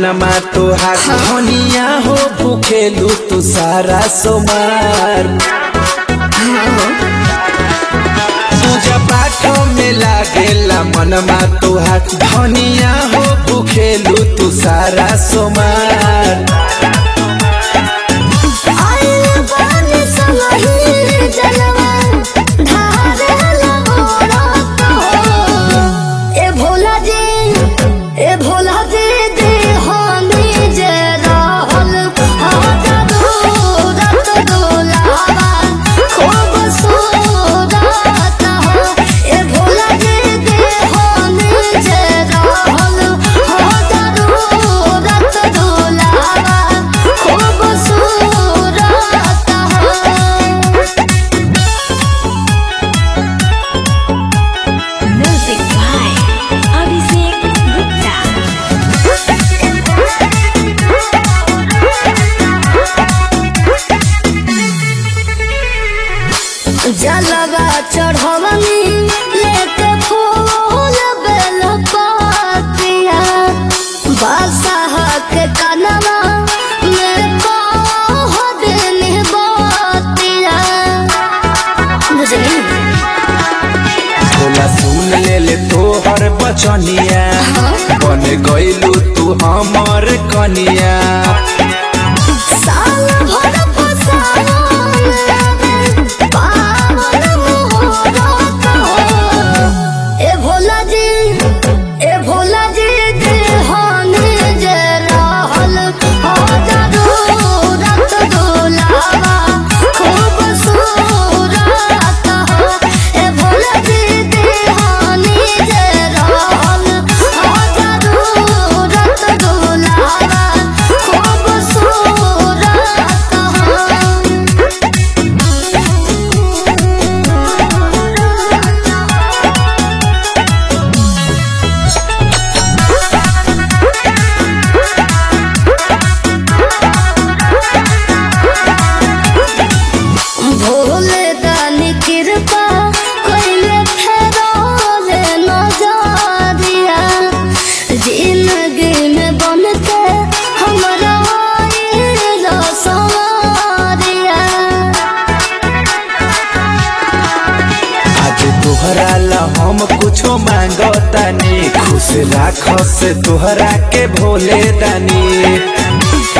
मनमा तोहार धनिया हो भूखेलू तू सारा सोमार पूजा पाठ में लागेला मनमा तोहार धनिया हो भूखेलू तू सारा सोमार आइल बानी संगही जलवा ढारेला मोरत हो। ए भोला जी ए भोला जी देहानी जे रहल हाजरू रत डोलावा खूब सूरत हो। ए भोला जी देहानी जे रहल हाजरू रत डोलावा खूब सूरत हो। Music by Abhishek Gupta. जलवा चढ़वनी लेके फूल बेल पातिया बादशाह के कनवा में कह देनी बातिया बुझली भोला सुन ले ले तोहर बचनिया बन गइलू तू हमर कनिया साल भर फसावन पावन मुहूर्त हो। ए भोला जी ए भोला जी देहानी जे रहल हाजरू रत डोलावा खूब सूरत हो। ए भोला जी देहानी जे रहल हाजरू रत डोलावा खूब सूरत हो। भोले दानी कृपा कोइले फेरोले नजरिया जिंदगी में बनते हमरा आइलो सवारिया आज तोहरा ला हम कुछो मांगतानी खुश राख से तोहरा के भोले दानी